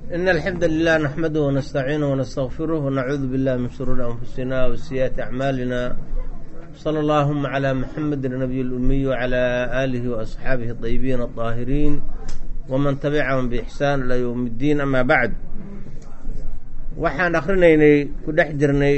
إن الحمد لله نحمده ونستعينه ونستغفره ونعوذ بالله من شرور أنفسنا وسيئات أعمالنا صلى اللهم على محمد النبي الأمي وعلى آله وأصحابه الطيبين الطاهرين ومن تبعهم بإحسان إلى يوم الدين أما بعد waxaan akrinaynay ku dhex jirnay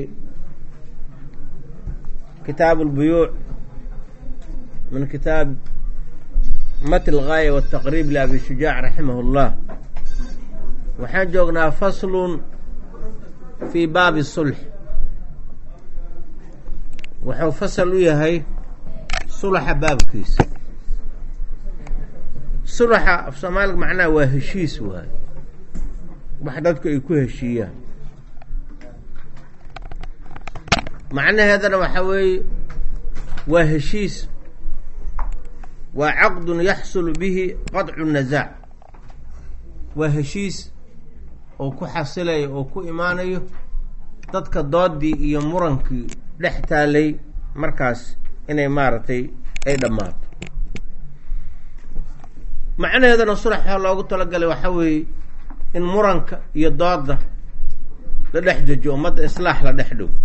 kitaab اlbuyuuc min kitaab mat اlgaaya wالtaqrib liabi shujaac raximah اllah waxaan joognaa faslun fii baabi sulx wuxuu fasal u yahay sulaxa baabkiisa sulaxa af soomaaliga macnaha waa heshiis waay wax dadku ay ku heshiiyaan macnaheedana waxaa weeye waa heshiis waa caqdun yaxsulu bihi qadcu nasaac waa heshiis oo ku xasilayo oo ku imaanayo dadka doodii iyo murankii dhex taalay markaas inay maaragtay ay dhammaato macnaheedana sulax waxaa loogu talagalay waxaa weeye in muranka iyo dooda la dhex dejo ummadda islaax la dhex dhow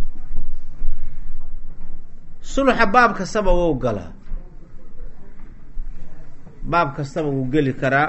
suluxa baab kastaba wou galaa baab kastaba wuu geli karaa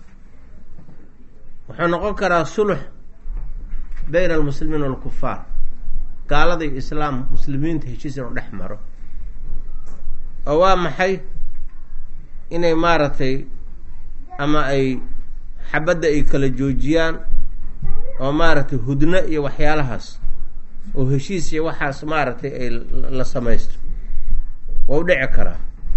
wuxuu noqon karaa sulux bayna almuslimiin walkufaar gaalada iyo islaam muslimiinta heshiis inuu dhex maro oo waa maxay inay maaragtay ama ay xabadda ay kala joojiyaan oo maaragtay hudno iyo waxyaalahaas oo heshiis iyo waxaas maaragtay ay la samaysto waa u dhici karaa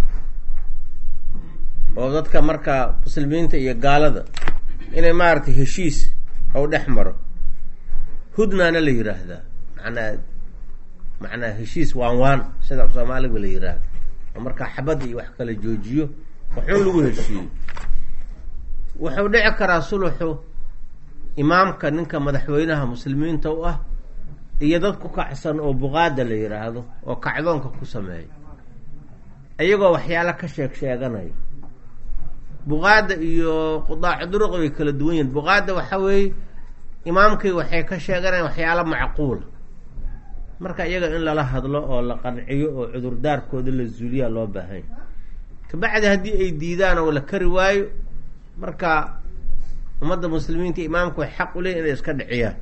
oo dadka markaa muslimiinta iyo gaalada inay maaragtay heshiis ou dhex maro hudnaana la yiraahdaa macnaa macnaa heshiis waan waan sida af soomaaliga la yiraahda oo markaa xabadda iyo wax kala joojiyo waxun lagu heshiiyo wuxuu dhici karaa suluxu imaamka ninka madaxweynaha muslimiinta u ah iyo dad ku kacsan oo buqaada la yiraahdo oo kacdoonka ku sameeya iyagoo waxyaalo ka sheeg sheeganaya buqaada iyo qudaacu duruqi way kala duwan yihin buqaada waxa weeye imaamkii waxay ka sheeganayaan waxyaalo macquula marka iyaga in lala hadlo oo la qanciyo oo cudurdaarkooda la zuuliyaa loo baahanya kabacdi haddii ay diidaan oo la kari waayo marka ummadda muslimiinta imaamku way xaq u leeyihin inay iska dhiciyaan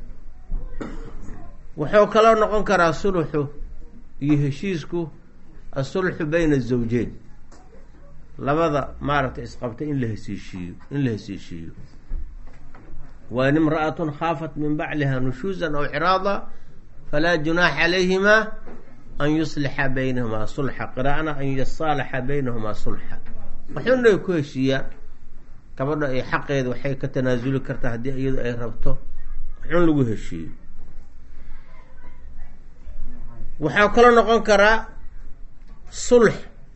wuxuu kaloo noqon karaa suluxu iyo heshiisku asulxu bayna azawjeyn labada maaragtay isqabtay in la hesiishiiyo in la hesiishiiyo wain imra'atun khaafat min bacliha nushuusan aw ciraada falaa junaaxa calayhima an yuslixa baynahumaa sulxa qiraa'ana an yasaalaxa baynahumaa sulxa waxuna ay ku heshiiyaan gabadha ay xaqeeda waxay ka tanaasuli kartaa haddii iyadu ay rabto waxun lagu heshiiyo waxaa kaloo noqon karaa sulx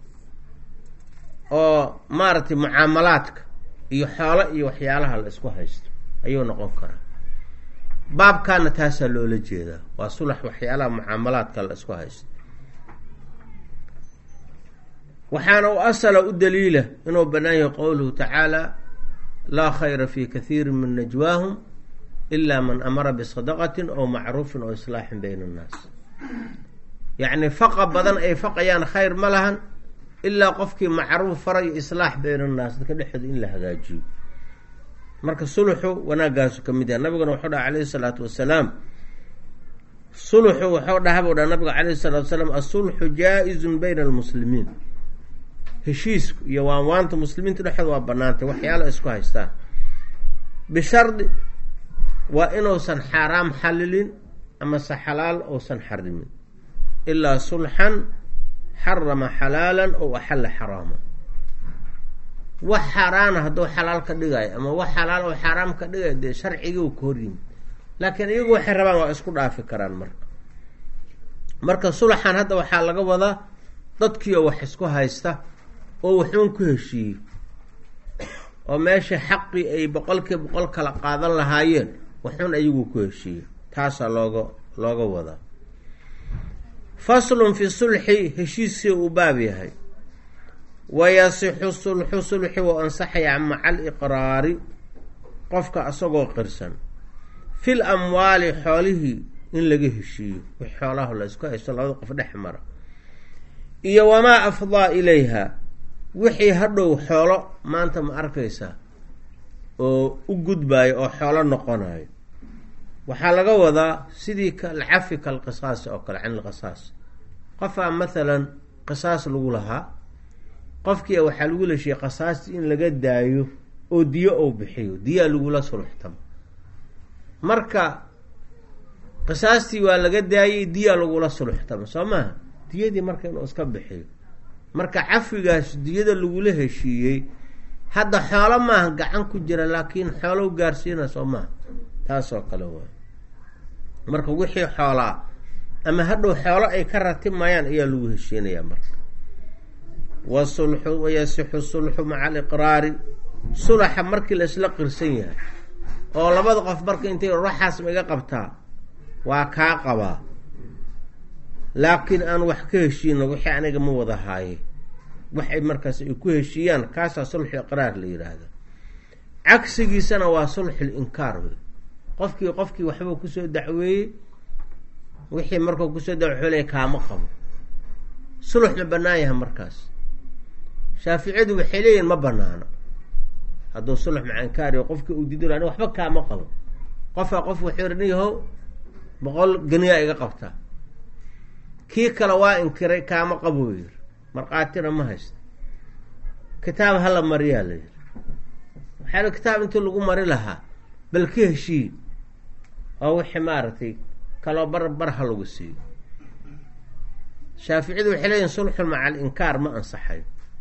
oo maaragtay mucaamalaadka iyo xoolo iyo waxyaalaha la isku haysto ayuu noqon karaa baabkaana taasaa loola jeedaa waa sulax waxyaalaha mucaamalaadka la isku haysto waxaana u asala u daliila inuu bannaan yahay qowluhu tacaala laa khayra fi kathiiri min najwaahum ilaa man amara bisadaqatin ow macruufin oo islaaxin bayna annaas yacni faqa badan ay faqayaan khayr ma lahan ilaa qofkii macruuf farayo islaax bayna annaas dadka dhexdooda in la hagaajiyo marka suluxu wanaagaasu ka mid yahay nabiguna wuxuu dhaha calayhi salaatu wasalaam suluxu wuxuu dhaha buu dhaha nabiga calayhi salatu wasalaam asulxu jaa-izun bayna almuslimiin heshiisku iyo waanwaanta muslimiinta dhexdooda waa banaantay waxyaala isku haystaan bishardi waa inuusan xaaraam xalilin amase xalaal uusan xarimin ilaa sulxan xarama xalaalan ow axalla xaraama wax xaaraana hadduu xalaal ka dhigayo ama wax xalaal oo xaaraam ka dhigayo dee sharcigii ka hor yimid laakiin iyagu waxay rabaan waa isku dhaafi karaan marka marka sulaxan hadda waxaa laga wadaa dadkiioo wax isku haysta oo waxuun ku heshiiyo oo meesha xaqii ay boqolkii boqol kala qaadan lahaayeen waxuun ayagu ku heshiiyo taasaa looga looga wadaa faslun fi sulxi heshiiskii uu baab yahay wayasixu sulxu sulxi wa ansaxaya maca aliqraari qofka asagoo qirsan fil amwaali xoolihii in laga heshiiyo wix xoolaha la isku haysto labada qof dhex mara iyo wamaa afdaa ilayha wixii hadhow xoolo maanta ma arkaysaa oo u gudbayo oo xoolo noqonayo waxaa laga wadaa sidii kalcafi kalqisaasi oo kale can ilqisaas qofaa mathalan qisaas lagu lahaa qofkia waxaa lagu leshiyay qisaasti in laga daayo oo diyo ou bixiyo diyaa lagula sulxtamo marka qisaastii waa laga daayay diyaa lagula sulxtamo soo maaha diyadii marka inuu iska bixiyo marka cafigaas diyada lagula heshiiyey hadda xoolo maaha gacan ku jira laakiin xoolow gaarsiina soo maaha taasoo kale waay marka wixii xoolaa ama hadhow xoolo ay ka ratimayaan ayaa lagu heshiinayaa marka wasulxu wayasixu sulxu maca aliqraari sulaxa markii la isla qirsan yahay oo labada qof marka intay waxaas ma iga qabtaa waa kaa qabaa laakiin aan wax ka heshiino wixii aniga ma wada haaye waxay markaas ay ku heshiiyaan kaasaa sulxu iqraar la yidhaahda cagsigiisana waa sulxul inkaar wey qofkii qofkii waxbuu kusoo dacweeyey wixii markuu kusoo dacwole kaama qabo sulux ma banaan yahay markaas shaaficiyadu waxay leeyihin ma banaano hadduu sulux maca inkaariyo qofkii uu diido ani waxba kaama qabo qofaa qof wuxuu nin yahow boqol ganiyaa iga qabtaa kii kale waa inkiray kaama qabuu yiri markhaatina ma haysta kitaab hala mariyaa la yiri waxaa kitaab intii lagu mari lahaa bal ka heshii oo wixii maaragtay kaloo bar bar ha lagu siiyo shaaficiyadu waxay leeyihin sulxun maca alinkaar ma ansaxayo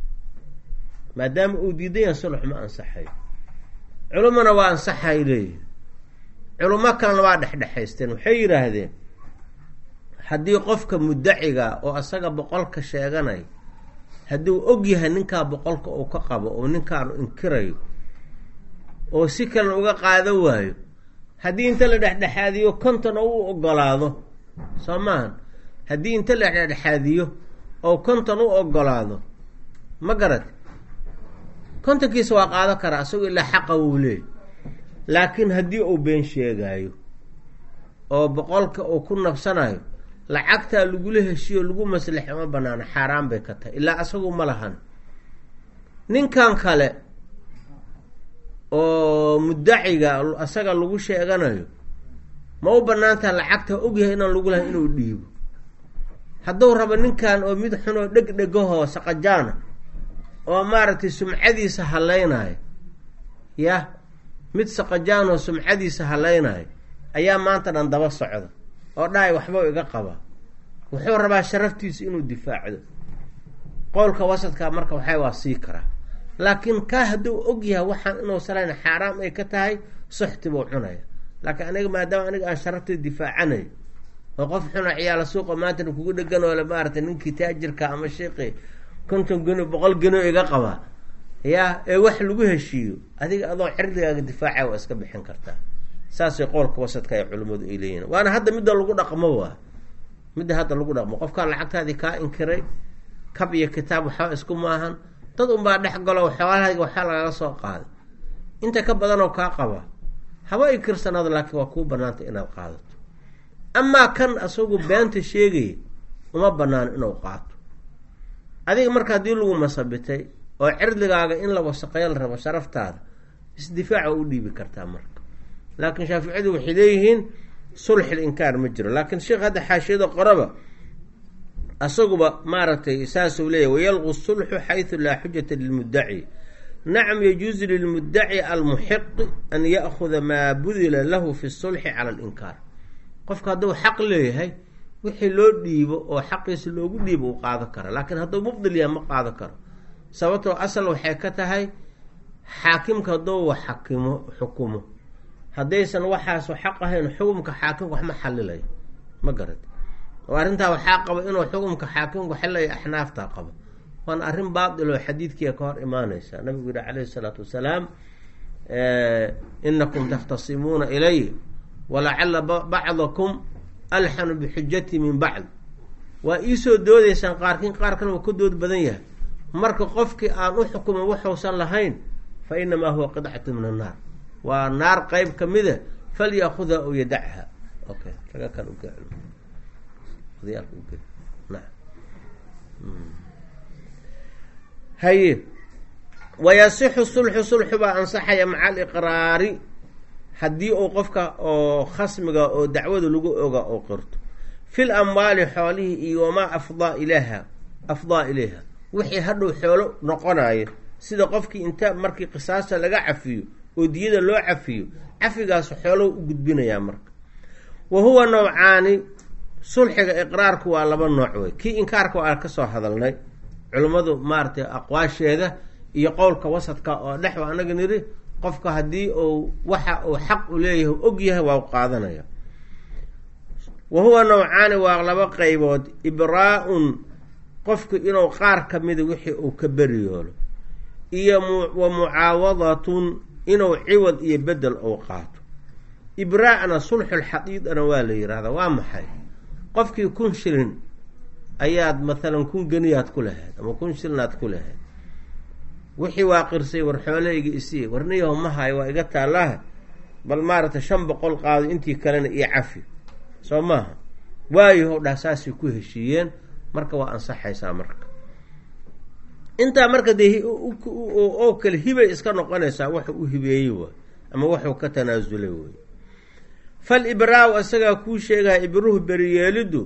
maadaama uu diidan yahay sulx ma ansaxayo culummana waa ansaxay leeyihin culummo kalena waa dhexdhexaysteen waxay yidhaahdeen haddii qofka muddaciga oo asaga boqolka sheeganay hadduu og yahay ninkaa boqolka uu ka qabo oo ninkaanu inkirayo oo si kalena uga qaadan waayo haddii inta la dhexdhexaadiyo konton oo u ogolaado soo maahan haddii inta la dhexdhexaadiyo oo konton u ogolaado ma garat kontonkiisa waa qaadan karaa asagoo ilaa xaqa wuu leey laakiin haddii uu been sheegaayo oo boqolka uu ku nabsanayo lacagtaa lagula heshiyo lagu maslaxo ma banaano xaaraan bay ka tahay ilaa asagu ma lahan ninkan kale oo muddaciga asaga lagu sheeganayo ma u banaantaha lacagta ogyahay inaan lagu lahay inuu dhiibo hadduu rabo ninkan oo mid xun oo dheg dhegahoo saqajaana oo maaragtay sumcadiisa hallaynayo yah mid saqajaan oo sumcadiisa hallaynayo ayaa maanta dhan daba socda oo dhahay waxbau iga qabaa wuxuu rabaa sharaftiisa inuu difaacdo qowlka wasadka marka waxay waa sii karaa laakiin kaa hadduu og yahay waxaan inuu salayn xaaraam ay ka tahay suxti buu cunaya laakiin aniga maadaama aniga aan sharafteeda difaacanayo oo qof xuna ciyaala suuqa maantana kugu dhegan oo le maaragtay ninkii taajirka ama sheekhi konton geno boqol geno iga qabaa yaa ee wax lagu heshiiyo adiga adoo cirdigaaga difaaca waa iska bixin kartaa saasay qowlka wasadka ay culimmadu ay leeyihin waana hadda midda lagu dhaqmo waa midda hadda lagu dhaqmo qofkaa lacagtaadii kaa inkiray kab iyo kitaab waxba isku maahan dad unbaa dhex galo xoolahayga waxaa lagaga soo qaaday inta ka badanoo kaa qaba haba inkirsanaado laakiin waa kuu banaanta inaad qaadato amaa kan asagu beenta sheegaya uma banaano inuu qaato adiga marka haddii lagu masabitay oo cirdigaaga in la wasaqeeyo la rabo sharaftaada isdifaaca u dhiibi kartaa marka laakiin shaaficiyadu waxay leeyihiin sulxil inkaar ma jiro laakiin sheekh hadda xaashiyada qoraba asaguba maaragtay saasuu leeyahy wayalqu sulxu xaysu laa xujata lilmuddaci nacam yajuusu lilmuddaci almuxiqi an ya'khuda maa budila lahu fi sulxi cala alinkaar qofka hadduu xaq leeyahay wixii loo dhiibo oo xaqiisa loogu dhiibo uu qaado kara laakiin hadduu mubdil yaha ma qaado karo sababtoo asal waxay ka tahay xaakimka hadduu wax xakimo xukumo haddaysan waxaasu xaq ahayn xukumka xaakimka wax ma xalilayo ma garat oo arrintaa waxaa qaba inuu xukumka xaakimku xilaya axnaaftaa qabo waana arrin baatil oo xadiidkiia ka hor imaaneysa nabigu yihi calayhi isalaatu wasalaam inakum takhtasimuuna ilay walacala bacdakum alxanu bixujati min bacd waa iisoo doodeysaan qaarkiin qaarkan waa ka dood badan yahay marka qofkii aan u xukumin waxuusan lahayn fa inamaa huwa qidcatu min annaar waa naar qeyb kamida falyaakhudha aw yadacha okay raga kan uge odayaalka uge na haye wayasixu sulxu sulxu baa ansaxaya maca aliqraari haddii uu qofka oo khasmiga oo dacwada lagu oga oo qirto fil amwaali xoolihii iyo wamaa afdaa ilaha afdaa ilayha wixii hadhow xoolo noqonayo sida qofkii inta markii qisaasta laga cafiyo oo diyada loo cafiyo cafigaas xoolo u gudbinayaa marka wa huwa nawcaani sulxiga iqraarku waa laba nooc wey kii inkaarka waa kasoo hadalnay culimmadu maaratay aqwaasheeda iyo qowlka wasadka oo dhex wa anaga niri qofka haddii uu waxa uu xaq u leeyahay og yahay waa u qaadanaya wa huwa nawcaani waa laba qeybood ibraa-un qofku inuu qaar kamida wixii uu ka beriyoolo iyo wa mucaawadatun inuu ciwad iyo bedel uu qaato ibraa-na sulxulxadiidana waa la yihahdaa waa maxay qofkii kun shilin ayaad mathalan kun geniyaad ku lahayd ama kun shilinaad ku lahayd wixii waa qirsay war xoolahayga isii warniyaho ma hayo waa iga taallaha bal maaragtay shan boqol qaado intii kalena iyo cafi soo maaha waayaho dhah saasay ku heshiiyeen marka waa ansaxaysaa marka intaa marka dee oo kale hibay iska noqonaysaa wuxuu u hibeeyey waay ama wuxuu ka tanaasulay wey fal ibraa-u isagaa kuu sheegaya ibruhu beriyeelidu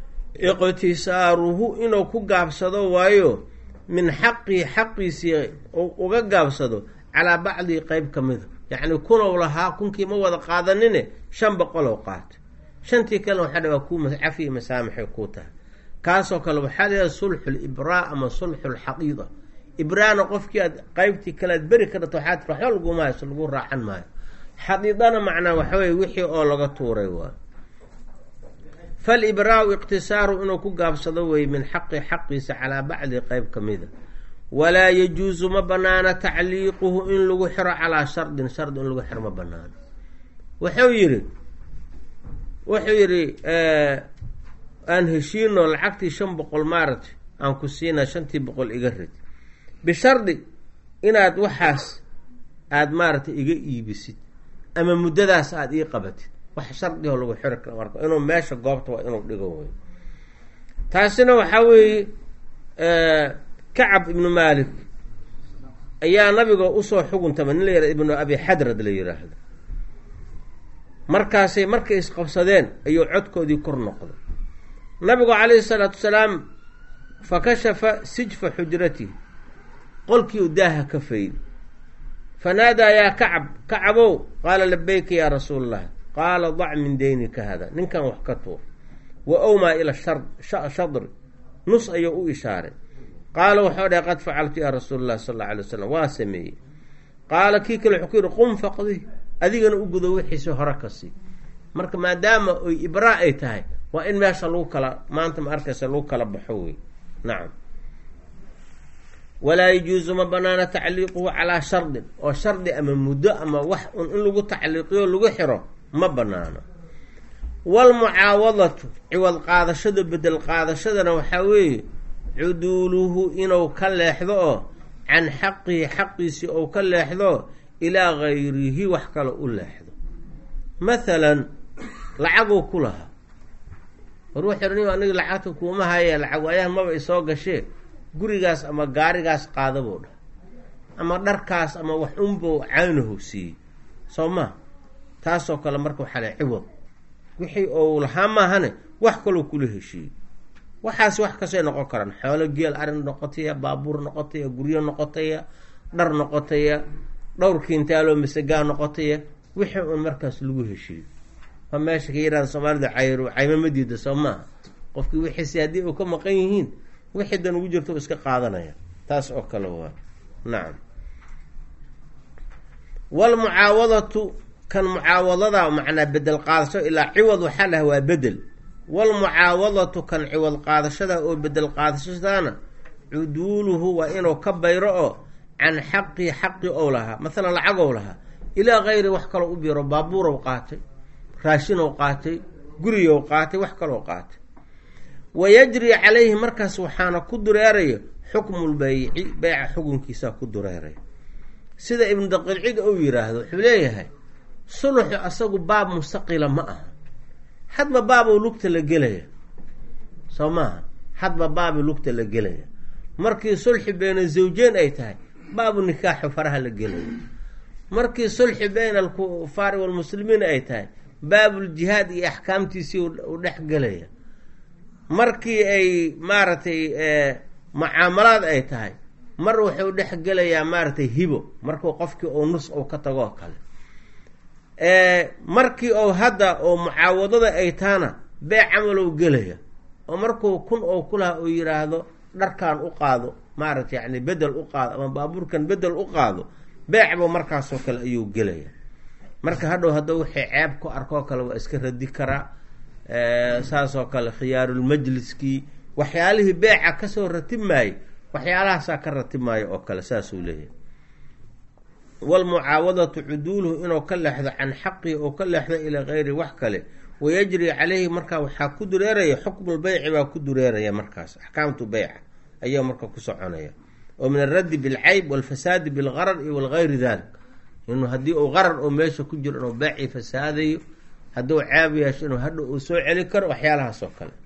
iqtisaaruhu inuu ku gaabsado waayo min xaqii xaqiisii uga gaabsado calaa bacdii qeyb ka mida yacni kunow lahaa kunkii ma wada qaadanine shan boqolow qaatay shantii kalena waxaa dha waa kuu cafi masaamixay kuu tahay kaasoo kale waxaa layaha sulxu libraa ama sulxu lxaqiida ibraana qofkii aad qeybtii kale aad beri ka dhato waxaa tir waxba laguma hayso lagu raacan maayo xadiidana macnaa waxaweye wixii oo laga tuuray waa falibraau iqtisaaru inuu ku gaabsado weye min xaqi xaqiisa calaa bacdi qeyb ka mida walaa yajuusu ma banaana tacliiquhu in lagu xiro calaa shardin shardi in lagu xiro ma banaano wuxuu yidhi wuxuu yidhi aan heshiino lacagtii shan boqol maaragtay aan ku siinaa shantii boqol iga rid bishardi inaad waxaas aada maaragtay iga iibisid ama muddadaas aada ii qabatid wax shardiho lagu xiri kara marka inuu meesha goobta waa inuu dhigo wey taasina waxaa weeye kacab ibnu maalik ayaa nabiga usoo xuguntama nin la yihahdo ibnu abi xadrad la yiraahdo markaasay markay isqabsadeen ayuu codkoodii kor noqday nabigu calayhi salaatu wasalaam fa kashafa sijfa xujratihi qolkii u daaha ka faydi fanaadaa yaa kacab kacabow qaala labayka yaa rasuul allah qaala dac min deynika hada ninkan wax ka tuur wa owmaa ila shadri nus ayuu u ishaaray qaala waxau dhahay qad facaltu yaa rasuul allah sal alla alay wasalam waa sameeyey qaala kii kale wuxuu ku yihi qum faqdi adigana u gudo wixiisi hore ka sii marka maadaama oy ibraa ay tahay waa in meesha lagu kala maanta ma arkaysa lagu kala baxo wey nacam walaa yajuusu ma banaana tacliiquhu calaa shardin oo shardi ama muddo ama wax un in lagu tacliiqiyo lagu xiro ma banaano walmucaawadatu ciwad qaadashada bedel qaadashadana waxaa weeye cuduuluhu inuu ka leexdo oo can xaqihi xaqiisii ou ka leexdo ilaa gayrihi wax kale u leexdo mathalan lacaguu ku lahaa war wuxuu ni aniga lacagta kuuma haya lacag waayahan maba isoo gashee gurigaas ama gaarigaas qaadabuu dhah ama dharkaas ama wax unbuu caynahu siiyey soo maa taasoo kale marka waxaa le ciwad wixii ou lahaa maahane wax kaloo kula heshiiyey waxaas wax kastay noqon karaan xoolo geel arin noqotaya baabuur noqotaya guryo noqotaya dhar noqotaya dhowr kiintaaloo masagaa noqotaya wixii un markaas lagu heshiiyo ma meesha ka yihahda soomaalida cayr caymo ma diida soo maaha qofkii wixiisi haddii u ka maqan yihiin wixii dan ugu jirto iska qaadanaya taas oo kale waa nacam walmucaawadatu kan mucaawadada macnaa bedel qaadasho ilaa ciwad waxaa laha waa bedel walmucaawadatu kan ciwad qaadashada oo bedel qaadashadaana cuduuluhu waa inuu ka bayro oo can xaqii xaqi ou lahaa masalan lacagow lahaa ilaa kayri wax kaloo u biro baabuurow qaatay raashinow qaatay guriyow qaatay wax kaloo qaatay wayajri calayhi markaas waxaana ku dureeraya xukmu lbayci beyca xukunkiisaa ku dureeraya sida ibnu daqiilcid uu yiraahdo wuxuu leeyahay suluxu asagu baab mustaqila ma aha hadba baabuu lugta la gelaya soo maaha hadba baabu lugta la gelaya markii sulxi bayna zawjeen ay tahay baabu nikaaxu faraha la gelaya markii sulxi bayna alkufaari walmuslimiin ay tahay baabuljihaad iyo axkaamtiisii u dhex gelaya markii ay maaragtay mucaamalaad ay tahay mar wuxuu dhex gelayaa maaragtay hibo markuu qofkii uu nus uu ka tagoo kale markii ou hadda oo mucaawadada ay tahana bee camalow gelaya oo markuu kun oo kulaha uu yiraahdo dharkan u qaado maaragtay yani bedel u qaado ama baabuurkan bedel u qaado beecba markaasoo kale ayuu gelaya marka hadhow hadduu wixii ceeb ku arkoo kale waa iska radi karaa saasoo kale khiyaarulmajliskii waxyaalihii beeca kasoo ratibmaayey waxyaalahaasaa ka ratibmaayo oo kale saasuu leeyahay walmucaawadatu cuduuluhu inuu ka leexdo can xaqihi oo ka leexdo ilaa gayri wax kale wayajri caleyhi markaa waxaa ku dureeraya xukmulbeyci baa ku dureeraya markaas axkaamtu beyca ayaa marka ku soconaya oo min alraddi bilcayb walfasaadi bilgarar iyo walgayri dalik inuu haddii uu qarar oo meesha ku jiro inuu beecii fasaadayo hadduu ceeb yeesho inuu hadha uu soo celi karo waxyaalahaas oo kale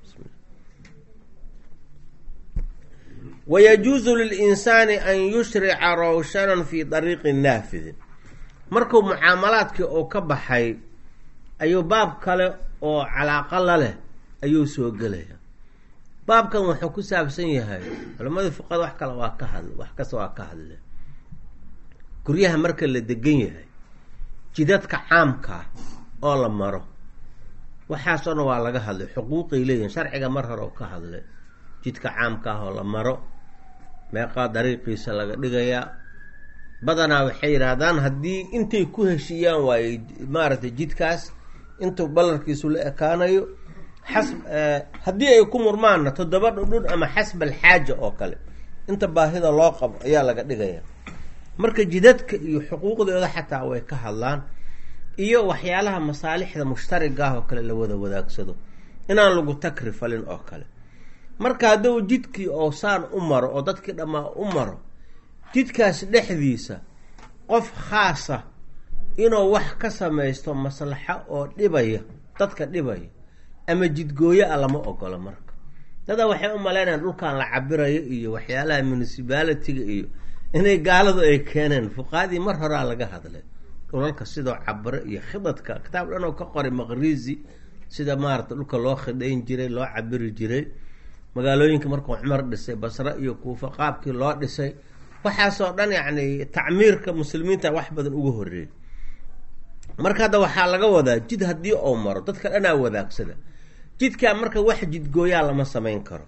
wayajuusu lilinsaani an yushrica rawshanan fi dariiqi naafidin markuu mucaamalaadkii uu ka baxay ayuu baab kale oo calaaqa la leh ayuu soo gelaya baabkan wuxuu ku saabsan yahay culammadii fuqada wax kale waa ka hadl wax kasta waa ka hadle guryaha marka la degan yahay jidadka caamkaa oo la maro waxaasoo dhan waa laga hadlay xuquuqay leeyihin sharciga mar hore oo ka hadlay jidka caamka ah oo la maro meeqaa dariiqiisa laga dhigayaa badanaa waxay yidhaahdaan haddii intay ku heshiiyaan waaye maaragtay jidkaas intuu ballarkiisu la ekaanayo xas haddii ay ku murmaanna toddoba dhudhun ama xasba alxaaja oo kale inta baahida loo qabo ayaa laga dhigaya marka jidadka iyo xuquuqdooda xataa way ka hadlaan iyo waxyaalaha masaalixda mushtarigaah oo kale la wada wadaagsado inaan lagu takri falin oo kale marka hadduu jidkii oo saan u maro oo dadkii dhammaa u maro jidkaas dhexdiisa qof khaasa inuu wax ka samaysto maslaxo oo dhibaya dadka dhibaya ama jidgooyo a lama ogolo marka dadaa waxay u malaynayaan dhulkan la cabirayo iyo waxyaalaha municipalitiga iyo inay gaaladu ay keeneen fuqaadii mar horaa laga hadlay dhulalka sidoo cabiro iyo khidadka kitaab dhan oo ka qoray maqrizi sida maarata dhulka loo khidhayn jiray loo cabiri jiray magaalooyinka markuu cumar dhisay basre iyo kuufa qaabkii loo dhisay waxaasoo dhan yacni tacmiirka muslimiinta wax badan uga horeeyay marka hadda waxaa laga wadaa jid haddii uu maro dadka dhanaa wadaagsada jidkaa marka wax jidgooyaa lama samayn karo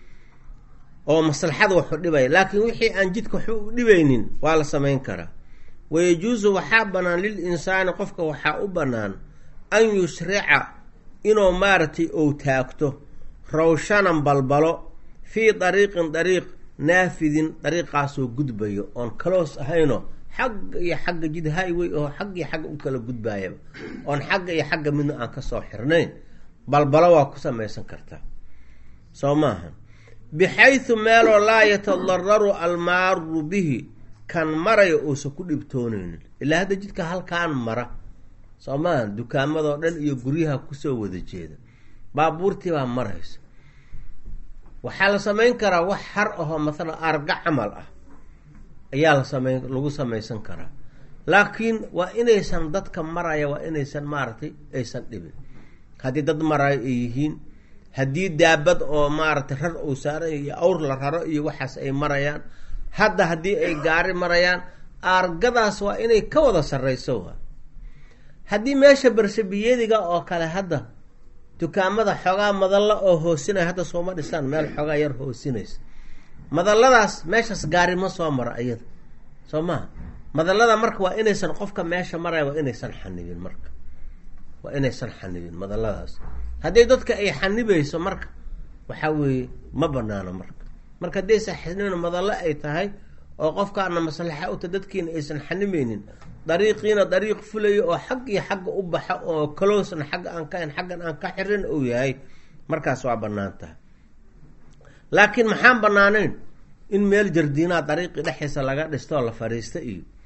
oo maslaxada waxu dhibaya laakiin wixii aan jidka waxba u dhibaynin waa la samayn karaa wayajuusu waxaa bannaan lil insaani qofka waxaa u bannaan an yushrica inuu maaragtay ou taagto rawshanan balbalo fii dariiqin dariiq naafidin dariiqaasoo gudbayo oon kaloos ahayno xagga iyo xagga jid highway oo xagg iyo xagga u kala gudbaayaba oon xagga iyo xagga midna aan kasoo xirnayn balbalo waa ku samaysan kartaa soo maaha bixaysu meeloo laa yatadararu almaaru bihi kan maraya uusan ku dhibtoonaynin ilaa hadda jidka halkaan mara soo maaha dukaamadoo dhan iyo guryaha kusoo wada jeeda baabuurtii baa maraysa waxaa la samayn karaa wax har ahoo masalan arga camal ah ayaa la samayn lagu samaysan karaa laakiin waa inaysan dadka maraya waa inaysan maaragtay aysan dhibin haddii dad maraayo ay yihiin haddii daabad oo maaragtay rar uu saaran iyo awr la raro iyo waxaas ay marayaan hadda haddii ay gaari marayaan argadaas waa inay ka wada sarreyso waa haddii meesha barshabiyadiga oo kale hadda dukaamada xoogaa madalla oo hoosinaya hadda sooma dhisaan meel xoogaa yar hoosinaysa madalladaas meeshaas gaari ma soo maro iyada soo maha madallada marka waa inaysan qofka meesha maraya waa inaysan xanibin marka waa inaysan xanibin madalladaas haddii dadka ay xanibayso marka waxaa weeye ma banaano marka marka haddaysan xanibin madallo ay tahay oo qofkaana maslaxa uta dadkiina aysan xanimaynin dariiqiina dariiq fulayo oo xag iyo xagga u baxa oo closna xagga aan ka xaggan aan ka xirin uu yahay markaas waa banaan tahay laakiin maxaan banaanayn in meel jardiinaha dariiqii dhexdiisa laga dhistoo la fariista iyo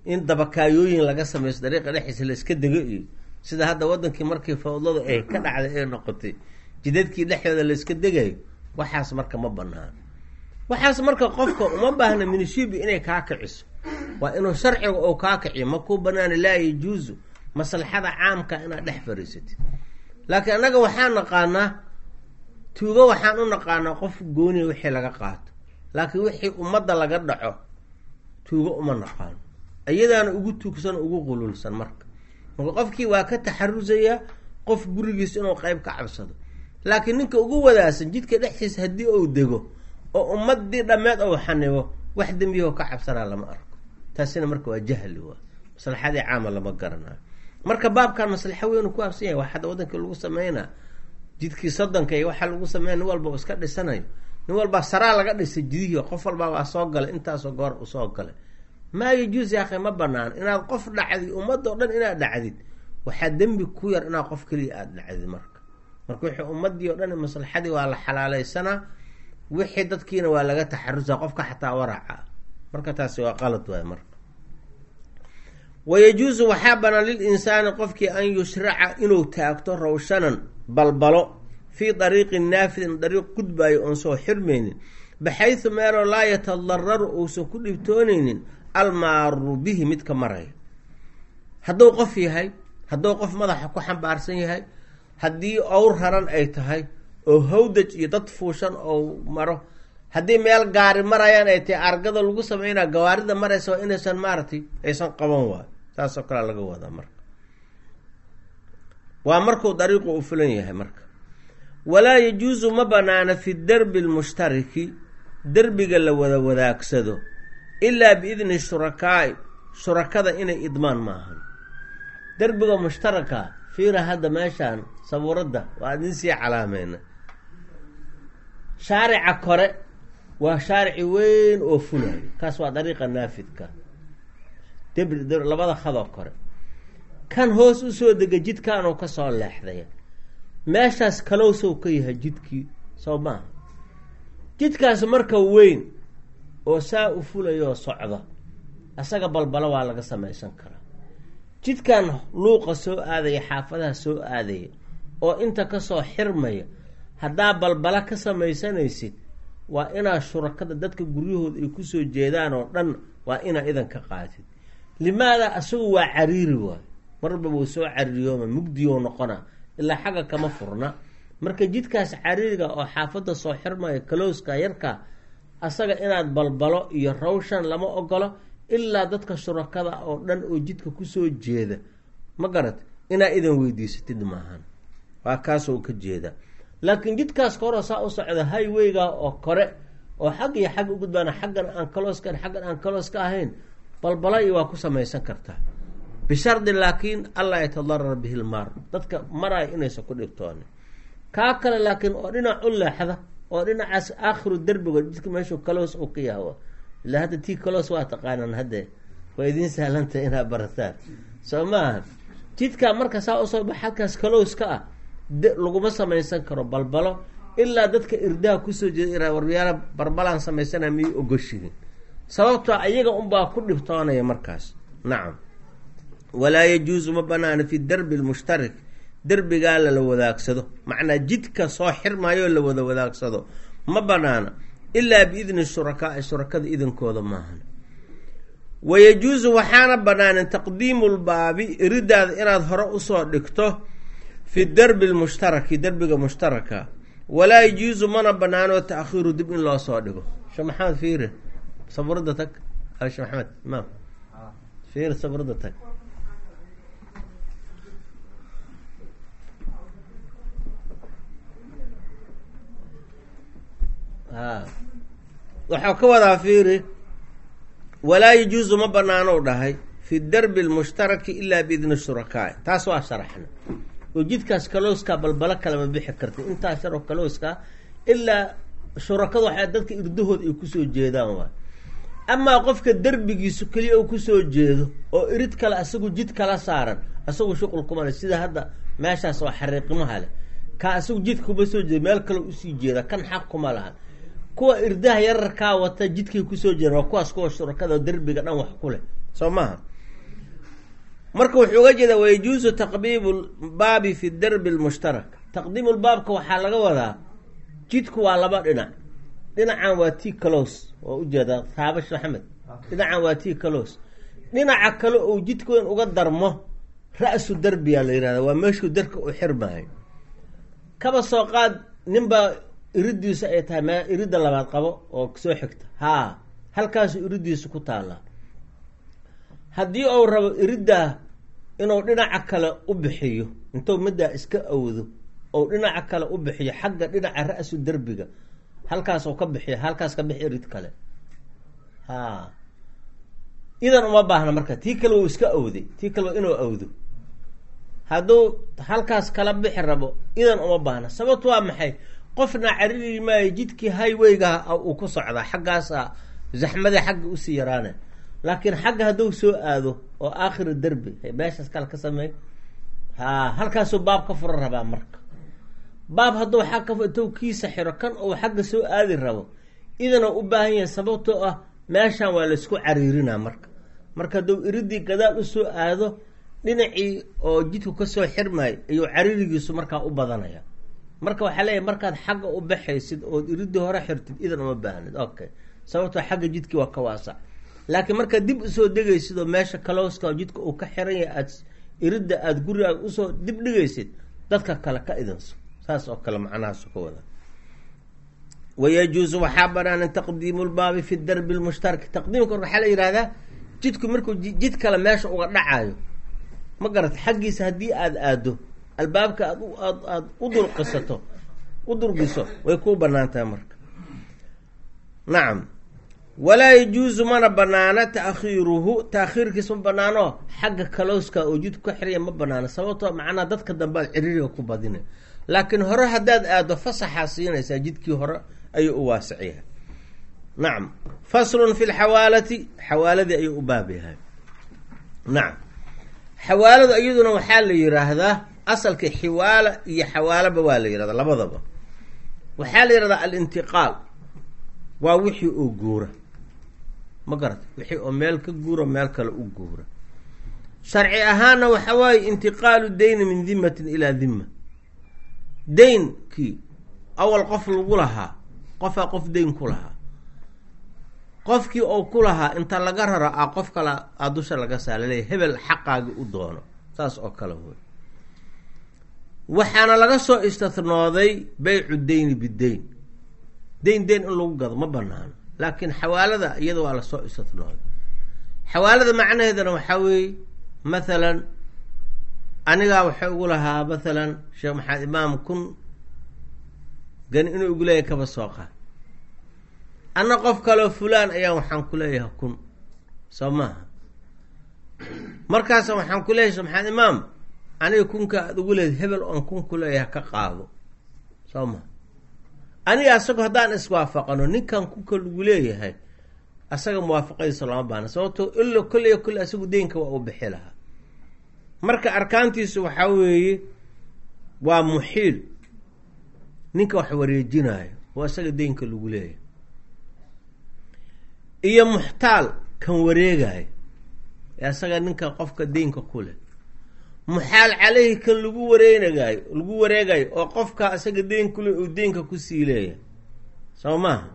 in dabakaayooyin laga samaysto dariiqa dhexdiisa la iska dego iyo sida hadda wadankii markii fawdladu ay ka dhacday ee noqotay jidadkii dhexdooda la iska degayo waxaas marka ma banaan waxaas marka qofka uma baahna minishibi inay kaa kiciso waa inuu sharciga oo kaa kiciyo ma kuu banaana laa yajuusu maslaxada caamka inaad dhex fariisatid laakiin annaga waxaan naqaanaa tuugo waxaan u naqaanaa qof gooniya wixii laga qaato laakiin wixii ummadda laga dhaco tuugo uma naqaano iyadaana ugu tuugsan ugu qululsan marka marka qofkii waa ka taxarusayaa qof gurigiis inuu qeyb ka cabsado laakiin ninka ugu wadaasan jidka dhexdiisa haddii uu dego oo ummadii dhammeed ou xanibo wax dembiyaho ka cabsanaa lama arko taasina marka waa jahli waa maslaxadii caama lama garanayo marka baabkan maslaxo weynu ku habsan yahay waa hadda wadankii lagu sameynaa jidkii soddonka iyo waxaa lagu sameynaya nin walba iska dhisanayo nin walbaa saraa laga dhisay jidihii qof walbaa waa soo galay intaasoo goor usoo galay maa yajuus yaakhay ma banaan inaad qof dhacdid ummadda o dhan inaad dhacdid waxaa dembi ku yar inaad qof keliya aada dhacdid marka marka wixii ummadii o dhan maslaxadii waa la xalaaleysanaa wixii dadkiina waa laga taxarusa qofka xataa waraca marka taasi waa qalad waay marka wayajuusu waxaa banaan lilinsaani qofkii an yushraca inuu taagto rawshanan balbalo fii dariiqin naafidin dariiq gudbaayo oon soo xirmaynin baxaysu meeloo laa yatadararu uusan ku dhibtoonaynin almaaru bihi midka maraya hadduu qof yahay hadduu qof madaxa ku xambaarsan yahay haddii owr raran ay tahay oo hawdaj iyo dad fuushan oo maro haddii meel gaari marayaan ay tahay argada lagu sameynaa gawaarida maraysa waa inaysan maaragtay aysan qaban waayo saasoo kalea laga wadaa marka waa markuu dariiqu u fulan yahay marka walaa yajuusu ma banaana fi derbi lmushtariki derbiga la wada wadaagsado ilaa biidni shurakaai shurakada inay idmaan maahan derbiga mushtaraka fiira hadda meeshaan sabuuradda waa idin sii calaameyna shaarica kore waa shaarici weyn oo fulayo kaas waa dariiqa naafidka debri labada khadoo kore kan hoos usoo dega jidkaanuu kasoo leexdaya meeshaas kalowsow ka yahay jidkii soo maaha jidkaas marka weyn oo saa u fulayoo socda asaga balbalo waa laga samaysan karaa jidkan luuqa soo aadaya xaafadaha soo aadaya oo inta kasoo xirmaya haddaa balbala ka samaysanaysid waa inaad shurakada dadka guryahooda ay kusoo jeedaan oo dhan waa inaa idan ka qaatid limaada asagu waa cariiri waayo marba wuu soo cariiriyooma mugdiyo noqona ilaa xagga kama furna marka jidkaas cariiriga oo xaafadda soo xirmaya kalowska yarka asaga inaad balbalo iyo rawshan lama ogolo ilaa dadka shurakada oo dhan oo jidka kusoo jeeda ma garat inaa idan weydiisatid maahan waa kaasoo ka jeeda laakiin jidkaas kahoro saa u socda highwayga oo kore oo xag iyo xag ugudbaana xaggan aan kalooska xaggan aan kaloos ka ahayn balbala iyo waa ku samaysan kartaa bishardi laakiin allaa yatadarar bihi lmaar dadka maraayo inaysan ku dhibtoonin kaa kale laakiin oo dhinac u leexda oo dhinacaas aakhiru derbiga jidka meeshuu kaloos uu ka yahawa ilaa hadda tii kaloos waa taqaanaan hadde waa idiin sahlantah inaad barataan soo maaha jidkaa marka saa usoo bax halkaas kalowska ah laguma samaysan karo balbalo ilaa dadka irdaha kusoo jeeda waryaala barbalaan samaysana miyay ogoshihin sababtoo ayaga unbaa ku dhibtoonaya markaas nacam walaa yajuusu ma banaana fi derbi lmushtarik derbigaa lala wadaagsado macnaa jidka soo xirmaayoo la wada wadaagsado ma banaana ilaa biidni shurakaai shurakada idankooda maahan wayajuusu waxaana banaanin taqdiimu lbaabi iridaada inaad hore usoo dhigto fi derbi lmushtaraki derbiga mushtaraka walaa yajuusu mana banaano taakhiiru dib in loo soo dhigo shee maxamed fiire saburada tag shee maxamed imaam fiir saburada tag a waxau ka wadaa fiiri walaa yajuusu ma banaano dhahay fi derbi lmushtaraki ilaa biidni shurakaai taas waa sharaxna oo jidkaas kalowskaa balbalo kalama bixi karta intaa sharoo kalowskaa ilaa shurakada waxaa dadka irdahood ay kusoo jeedaan waay amaa qofka derbigiisu keliya uu kusoo jeedo oo irid kale asagu jid kala saaran asagu shuqul kuma le sida hadda meeshaas oo xariiqimaha leh kaa asagu jidka kuma soo jeeda meel kale usii jeeda kan xaq kuma laha kuwa irdaha yararkaa wata jidkay kusoo jeedaan waa kuwaas kuwa shurakada derbiga dhan wax ku leh soo maaha marka wuxuu uga jeedaa wayajuusu taqdiimu lbaabi fi darbi lmushtarak taqdiimu lbaabka waxaa laga wadaa jidku waa laba dhinac dhinacan waa t calos waa ujeedaa taabash axmed dhinacan waa t calos dhinaca kale ou jidku in uga darmo ra-su darbiyaa la yihahda waa meeshuu darka u xirmaayo kaba soo qaad ninbaa iridiisu ay tahay me iridda labaad qabo oo soo xigta haa halkaasu iridiisu ku taallaa haddii uu rabo iriddaa inuu dhinaca kale u bixiyo intuu middaa iska awdo ou dhinaca kale u bixiyo xagga dhinaca ra-su derbiga halkaasuu ka bixiyo halkaas ka bixi irid kale ha idan uma baahna marka tii kale wuu iska awday tii kale inuu awdo hadduu halkaas kala bixi rabo idan uma baahna sababtu waa maxay qofna cariri maayo jidkii highwayga uu ku socdaa xaggaasa zaxmadii xagga usii yaraana laakiin xagga hadduu soo aado oo aakhira derbi meeshaas kale ka sameey ha halkaasuu baab ka furan rabaa marka baab hadduu xag ka intuu kiisa xiro kan uu xagga soo aadi rabo idana u baahan yahay sababtoo ah meeshan waa laysku cariirinaa marka marka hadduu iridii gadaal usoo aado dhinacii oo jidku kasoo xirmaayo ayuu cariirigiisu markaa u badanaya marka waxaa leeyahy markaad xagga u baxaysid ood iridii hore xirtid idan uma baahnid okay sababtoo xagga jidkii waa ka waasac laakiin markaad dib usoo degaysid oo meesha kalowska jidka uu ka xiran yahay aad iridda aada gurigaaga usoo dib dhigaysid dadka kale ka idinso saas oo kale macnahaasu ka wada wayajuusu waxaa banaanan taqdiimu lbaabi fi darbi lmushtaraki taqdiimka waxaa la yihahdaa jidku markuu jid kale meesha uga dhacayo ma garata xaggiisa haddii aada aado albaabka aad aad aada u dulqisato u durgiso way kuu banaan tahay marka nacam walaa yajuusu mana banaana taakhiiruhu taakhiirkiis ma banaano xagga kalowska oo jidku ka xiraya ma banaano sababtoo macnaha dadka dambe aad ciriiriga ku badina laakiin hore haddaad aado fasaxaa siinaysaa jidkii hore ayuu u waasicyahay nacam faslun fi lxawaalati xawaaladii ayuu u baab yahay nacam xawaaladu iyaduna waxaa la yiraahdaa asalka xiwaala iyo xawaalaba waa la yihahdaa labadaba waxaa la yihahdaa alintiqaal waa wixii oo guura ma garata wixii oo meel ka guura meel kale u guura sharci ahaanna waxa waaye intiqaalu dayni min dimatin ilaa dima daynkii awal qof lagu lahaa qofaa qof dayn ku lahaa qofkii oo ku lahaa inta laga raro a qof kale a dusha laga saalaleeya hebel xaqaagi u doono saas oo kale wey waxaana laga soo istathnooday beycu dayni bidayn dayn dayn in lagu gado ma banaano laakiin xawaalada iyada waa lasoo istathnooday xawaalada macnaheedana waxaa weeye mathalan anigaa waxay ugu lahaa mathalan sheekh maxamed imaam kun gani inuu igu leeyahay kaba soo qaad anna qof kaleo fulaan ayaa waxaan ku leeyahay kun soo maaha markaasa waxaan ku leeyahay sheekh maxamed imaam aniga kunka aada ugu leedahay hebel oon kun ku leeyahay ka qaado soo maha aniga asago haddaan iswaafaqano ninkan kunka lagu leeyahay asaga muwaafaqadiisa lama baana sababtoo ilo kolleya kolle asagu deynka waa uu bixi lahaa marka arkaantiisu waxaa weeye waa muxiil ninka wax wareejinayo oo isaga deynka lagu leeyahay iyo muxtaal kan wareegayo ee isaga ninka qofka deynka ku leh muxaal caleyhi kan lagu wareegaayo lagu wareegayo oo qofka isaga deyn kule uu deynka kusii leeyahay soo maaha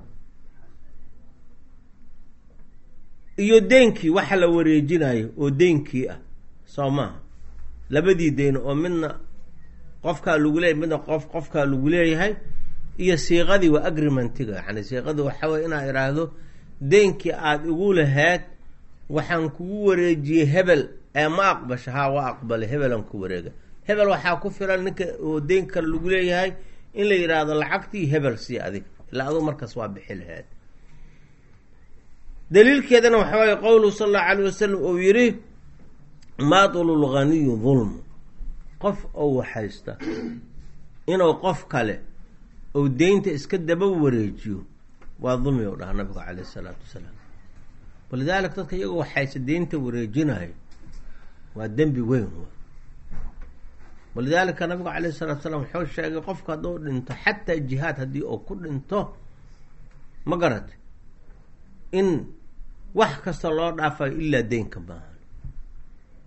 iyo deynkii waxa la wareejinayo oo deynkii ah soo maaha labadii deyn oo midna qofkaa lagu leeyahy midna qof qofkaa lagu leeyahay iyo siiqadii waa agrimentiga yani siiqadii waxaa weye inaa idhaahdo deynkii aada igu lahayd waxaan kugu wareejiyey hebel ee ma aqbasha haa waa aqbalay hebelan ku wareega hebel waxaa ku filan ninka oo deyn kale lagu leeyahay in la yidhaahdo lacagtii hebel sii adig ilaa aduu markaas waa bixi lahayd daliilkeedana waxaa waaye qowluhu sala allahu alayh wasalam uu yidhi maatulu lghaniyu dulmu qof oo waxaysta inuu qof kale ou deynta iska daba wareejiyo waa dulmi u dhaha nabigu caleyh isalaatu wasalaam walidaalika dadka iyagoo waxaysta deynta wareejinayo waa dembi weyn walidaalika nabigu caleyhi salatu salaam wuxuu sheegay qofka hadduu dhinto xataa jihaad haddii uu ku dhinto ma garat in wax kasta loo dhaafayo ilaa deynka maahan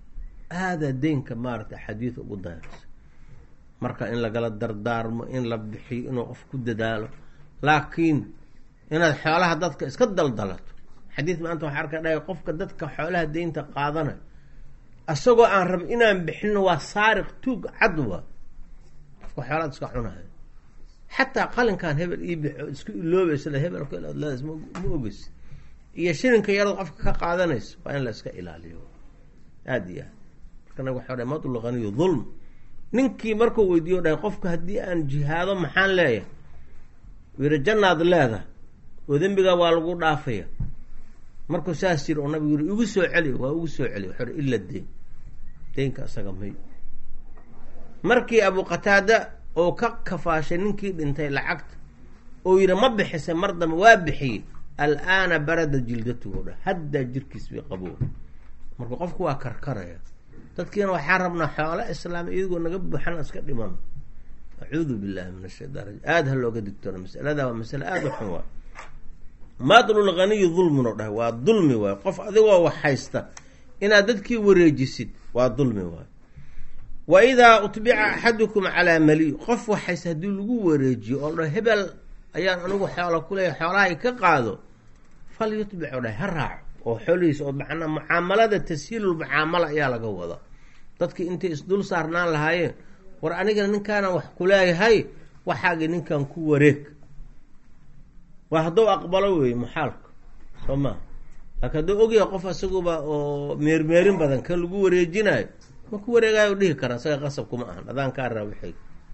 aadaa deynka maaragtay xadiid ugu dayraysa marka in lagala dardaarmo in la bixiyo inuu qof ku dadaalo laakiin inaad xoolaha dadka iska daldalato xadiid maanta waxaa arka dhahay qofka dadka xoolaha deynta qaadanayo isagoo aan rab inaan bixino waa saariq tuug cadwa qofka xoolaad iska cunayo xataa qalinkan hebel ii bixo isku iloobeysala hebel ma ogeysi iyo shilinka yarood qofka ka qaadanayso waa in la iska ilaaliyo aada iyo aad marka nag waxa dhahay madul ghaniyu dulm ninkii markuu weydiiyo dhahay qofka haddii aan jihaado maxaan leeyahay yiri jannaad leedahay oo dembigaa waa lagu dhaafaya markuu saas jiri oo nabigu yiri igu soo celiyo waa ugu soo celiyo waxau ila deyn deynka isaga may markii abu qataada oo ka kafaashay ninkii dhintay lacagta oo yidhi ma bixisay mar dambe waa bixiyey alaana barada jildatuhu dha haddaa jirkiis bay qaboo marka qofku waa karkaraya dadkiina waxaa rabnaa xoolo islaam iyagoo naga buuxan iska dhimano acuudu billahi min ashaytaan rajim aada ha looga digtoona masalada waa masale aada u xun waay madlul ghaniyi dulmin oo dhahay waa dulmi waay qof adigoo wax haysta inaad dadkii wareejisid waa dulmi waay wa idaa utbica axadukum calaa mali qof wax haysta haddii lagu wareejiyo oo dha hebel ayaan anigu xoola kuleeyahay xoolahay ka qaado fal yutbic oo dhahay ha raaco oo xoolihiisa oo macnaa mucaamalada tashiilul mucaamala ayaa laga wada dadkii intay isdul saarnaan lahaayeen war anigana ninkaana wax kuleeyahay waxaagi ninkan ku wareeg waa hadduu aqbalo weeye maxaalka soo maa laakiin hadduu ogyahay qof isaguba oo meermeerin badan kan lagu wareejinayo ma ku wareegayo dhihi kara isaga qasab kuma ahan adaan kaa raawixay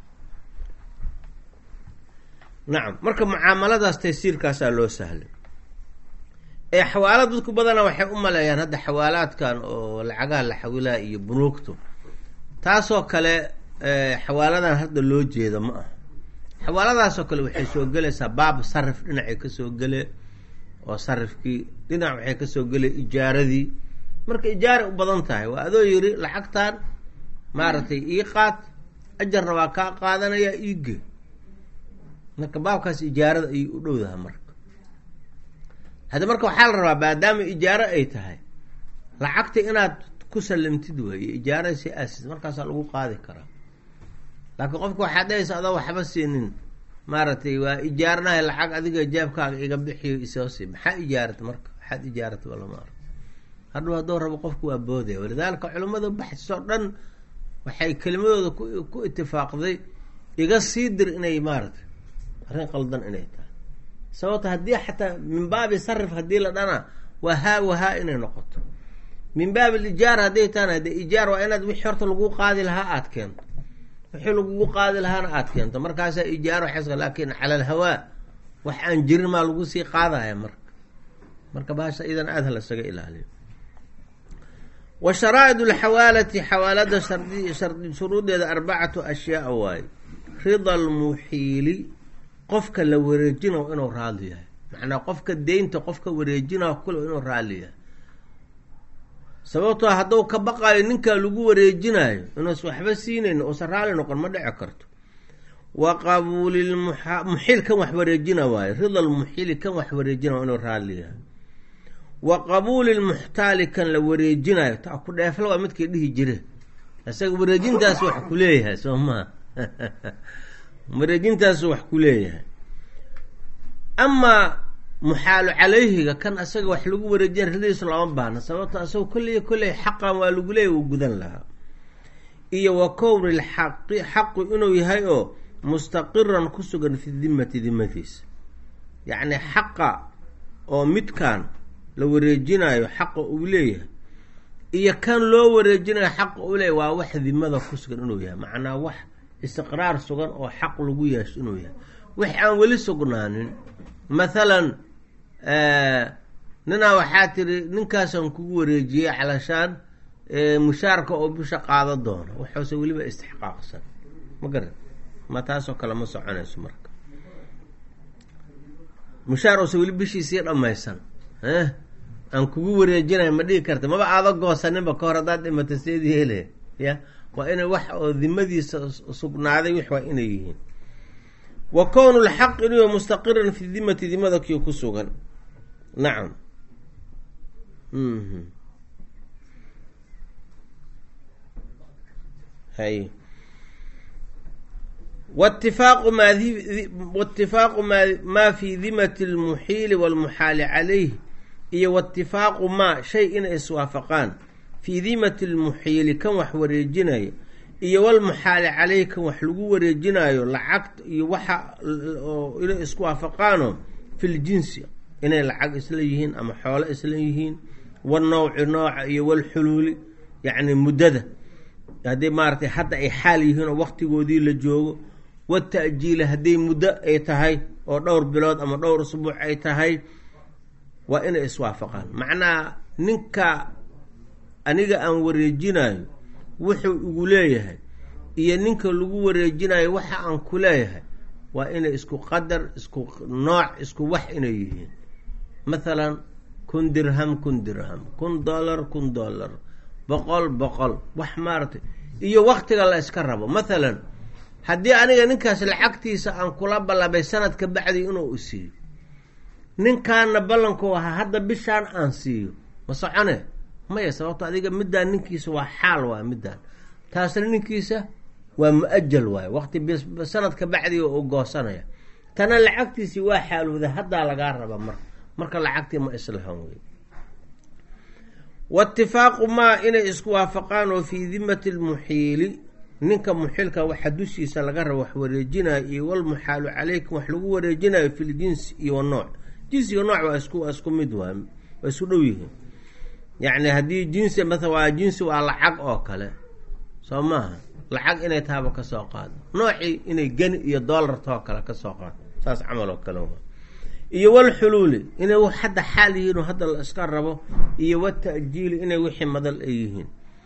nacam marka mucaamaladaas taysiirkaasaa loo sahlay ee xawaalad dadku badana waxay u maleeyaan hadda xawaalaadkan oo lacagaha la xawilaa iyo bunuugtu taasoo kale xawaaladan hadda loo jeeda ma aha xawaaladaasoo kale waxay soo gelaysaa baab sarif dhinacay kasoo gele oo sarifkii dhinac waxay kasoo gele ijaaradii marka ijaaray u badan tahay waa adoo yiri lacagtan maaragtay ii qaad ajarna waa kaa qaadanaya iige marka baabkaas ijaarada ayay u dhowdaha marka hadda marka waxaa la rabaa maadaama ijaaro ay tahay lacagta inaad ku salimtid weeye ijaarada si aasis markaasaa lagu qaadi karaa laakiin qofka waxaad dhahaysa adoo waxba siinin maaragtay waa ijaaranahay lacag adiga jaabkaaga iga bixiyo isoo si maxaa ijaarata marka waxaad ijaarata walama arko hadhow hadduu rabo qofku waa boodaya walidaalika culimmada baxsoo dhan waxay kelimadooda ku ku itifaaqday iga sii dir inay maaragtay arrin qaldan inay tahay sababto haddii xataa min baabi sarif haddii la dhana waa haa wahaa inay noqoto min baabi alijaara hadday tahana dee ijaar waa inaad wixii horta lagu qaadi lahaa aada keento wixii lagugu qaadi lahaana aada keento markaasaa ijaaro xeska laakiin cala alhawaa wax aan jirin maa lagu sii qaadaya marka marka baasha idan aada ha lasaga ilaaliyo wa sharaa'id alxawaalati xawaalada shardi shardi shuruudeeda arbacatu ashyaa waaye rida almuxiili qofka la wareejinayo inuu raali yahay macnaa qofka deynta qofka wareejinayo kule inuu raali yahay sababtoo hadduu ka baqaayo ninkaa lagu wareejinayo inuusa waxba siinayn uusan raali noqon ma dhici karto wa qabuuli muxiil kan wax wareejina waayo rida lmuxiili kan wax wareejina inuu raali yahay wa qabuuli lmuxtaali kan la wareejinayo ta ku dheefla waa midkii dhihi jire isaga wareejintaas wax ku leeyahay soo maa wareejintaasu wax ku leeyahay amaa muxaalu calayhiga kan asaga wax lagu wareejina ridadiisu lama baahna sababto asagoo kolliya kolley xaqan waa lagu leeyahy wuu gudan lahaa iyo wa kowni lxaqi xaqu inuu yahay oo mustaqiran ku sugan fi dimati dimadiisa yacni xaqa oo midkan la wareejinayo xaqa uu leeyahay iyo kan loo wareejinayo xaqa uu leeyahy waa wax dimada ku sugan inuu yahay macnaa wax istiqraar sugan oo xaq lagu yeesho inuu yahay wax aan weli sugnaanin mathalan ninaa waxaa tiri ninkaasaan kugu wareejiyey calashaan mushaarka oo bisha qaado doono waxuuse weliba istixqaaqsan ma garan ma taasoo kale ma soconayso marka mushaar oose weli bishiisii dhammaysan aan kugu wareejinayo ma dhigi karta maba aada goosaninba ka hor haddaad dhimata seed yeele ya waa inay wax oo dimadiisa sugnaaday wix waa inay yihiin wa kownu lxaq inuu mustaqiran fi dimati dimada kii ku sugan nacam hay watifaaqu maa watifaaqu maa maa fi dimati lmuxiili walmuxaali calayh iyo watifaaqu maa shay inay iswaafaqaan fii dimati lmuxiili kan wax wareejinaya iyo walmuxaali caleyh kan wax lagu wareejinayo lacagta iyo waxa inay isku waafaqaano fil jinsi inay lacag isla yihiin ama xoolo isla yihiin wanowci nooca iyo walxuluuli yacni muddada haddii maaratay hadda ay xaal yihiin oo waqtigoodii la joogo wata'jiili hadday muddo ay tahay oo dhowr bilood ama dhowr usbuuc ay tahay waa inay iswaafaqaan macnaha ninka aniga aan wareejinayo wuxuu igu leeyahay iyo ninka lagu wareejinayo waxa aan ku leeyahay waa inay isku qadar isku nooc isku wax inay yihiin mathalan kun dirham kun dirham kun dollar kun dollar boqol boqol wax maaratay iyo waktiga la iska rabo mathalan haddii aniga ninkaas lacagtiisa aan kula ballabay sanadka bacdi inuu isiiyo ninkaana ballanku ahaa hadda bishaan aan siiyo ma socone maya sababto adiga middaan ninkiisa waa xaal waay middaan taasna ninkiisa waa mu-ajal waaye waqti sanadka bacdiga uu goosanaya tana lacagtiisii waa xaalowda haddaa lagaa raba marka marka lacagtii ma islahan wey waitifaaqu maa inay isku waafaqaan oo fii dimati lmuxiili ninka muxilka waxa dushiisa laga rabo wax wareejinayo iyo walmuxaalu caleykum wax lagu wareejinayo fil jinsi iyo wanooc jinsiga nooc waa isku waa isku mid waay waa isku dhow yihiin yacni haddii jinsi maala waa jinsi waa lacag oo kale soo maaha lacag inay tahaba kasoo qaado noocii inay geni iyo doolartoo kale kasoo qaado saas camal oo kale waa iyo walxuluuli inay hadda xaal yihiin oo hadda la iska rabo iyo wata'jiili inay wixii madal ay yihiin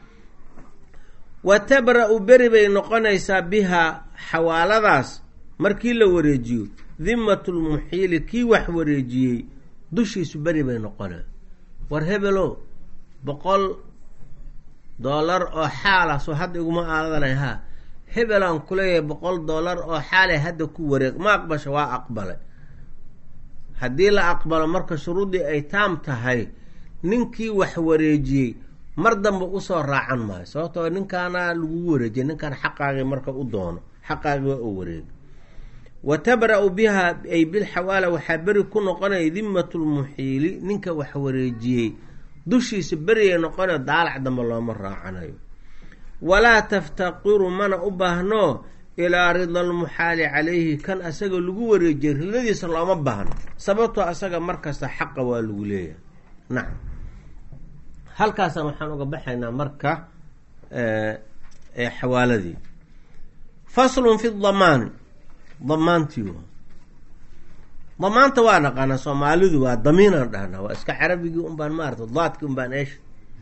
wa tabra-u beri bay noqonaysaa bihaa xawaaladaas markii la wareejiyo dimatulmuxiili kii wax wareejiyey dushiisu beri bay noqonay war hebelo boqol doolar oo xaala soo hadda iguma aadanay haa hebelaan kuleeyahay boqol doolar oo xaalay hadda ku wareeg ma aqbasha waa aqbalay haddii la aqbalo marka shuruuddii ay taam tahay ninkii wax wareejiyey mar dambe usoo raacan maayo sababtoo ninkaana lagugu wareejiyay ninkaan xaqaagii marka u doono xaqaagii waa oo wareegi wa tabra-u biha ay bilxawaala waxaa beri ku noqonaya dimatulmuxiili ninka wax wareejiyey dushiisa beriyay noqonay daalac dambe looma raacanayo walaa taftaqiru mana u baahno ilaa rida almuxaali calayhi kan asaga lagu wareejiyay ridadiisa looma baahno sababtoo asaga markasta xaqa waa lagu leeyahay nacam halkaasaan waxaan uga baxaynaa marka xawaaladii faslun fi damaani damaantii damaanta waa naqaanaa soomaalidu waa damiinaan dhahnaa waa iska carabigii un baan maarata daadkii un baan eesha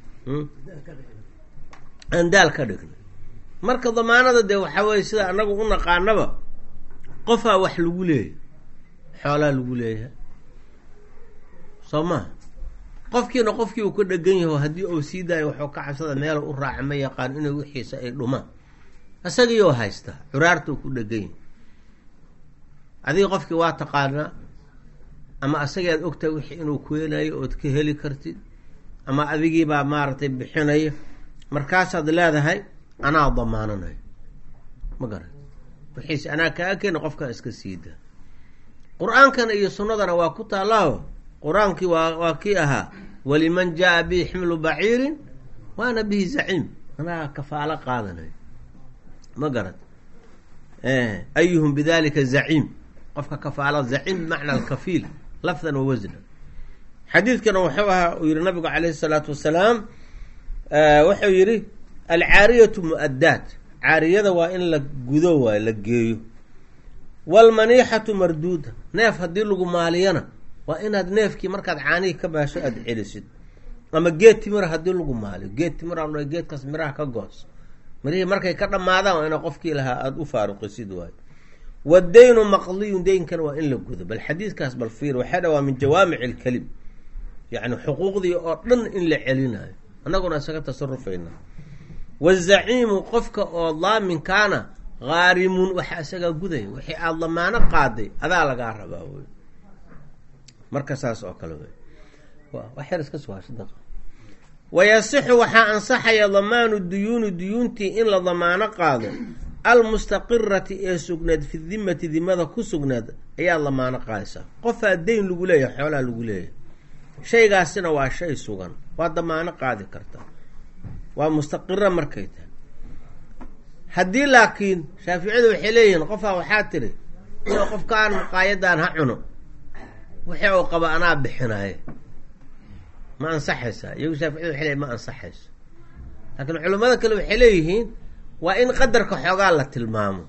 aan daal ka dhignay marka damaanada dee waxaa weye sida anagu u naqaanaba qofaa wax lagu leeyahay xoolaa lagu leeyahay soo maha qofkiina qofkii uu ka dhegan yaho haddii uu sii daayo waxuu ka cabsada meel u raaca ma yaqaan inay wixiisa ay dhumaan isagiiyoo haystaa curaartuu ku dhegan yahay adiga qofkii waa taqaanaa ama asagaad ogtahay wixii inuu keenayo ood ka heli kartid ama adigiibaa maaragtay bixinaya markaasaad leedahay anaa damaananayo ma garan wixiise anaa kaa keena qofkaa iska siidaa qur-aankana iyo sunnadana waa ku taallaaho qur-aankii waa waa kii ahaa waliman jaa bihi ximlu baciirin waana bihi zaciim anaa kafaalo qaadanayo ma garan ayuhum bidalika zaciim qofka kafaala zaciim bimacna alkafiil lafdan wa wasna xadiidkana wuxuu ahaa uu yihi nabigu calayhi salaatu wasalaam wuxuu yihi alcaariyatu mu-addaat caariyada waa in la gudo waayo la geeyo waalmaniixatu marduuda neef haddii lagu maaliyana waa inaad neefkii markaad caanihii ka baasho aada celisid ama geed timira haddii lagu maaliyo geed timira lo geedkaas miraha ka goos mirihii markay ka dhammaadaan waa ina qofkii lahaa aada u faaruqisid waayo waddaynu maqdiyun deynkana waa in la gudo bal xadiidkaas bal fiir waxay dha waa min jawaamic ilkelim yacni xuquuqdii oo dhan in la celinayo annaguna isaga tasarufayna wazaciimu qofka oo daaminkaana haarimun waxa isagaa gudaya wixii aada damaano qaaday adaa lagaa rabaa wey marka saas oo kale wey wax yar iska sugaasha wayasixu waxaa ansaxaya damaanu duyuuni duyuuntii in la damaano qaado almustaqirati ee sugnaad fi dimati dimada ku sugnaad ayaa damaano qaadaysaa qofaa deyn lagu leeyahay xoolaa lagu leeyahay shaygaasina waa shay sugan waa damaano qaadi kartaa waa mustaqira markay tahay haddii laakiin shaaficiyadu waxay leeyihiin qofaa waxaa tiri inuu qofkaan maqaayadan ha cuno wixii uu qaba anaa bixinaaye ma ansaxaysaa iyagu shaaficiyadu waxay leeyihin ma ansaxayso laakiin culimmada kale waxay leeyihiin waa in qadarka xoogaa la tilmaamo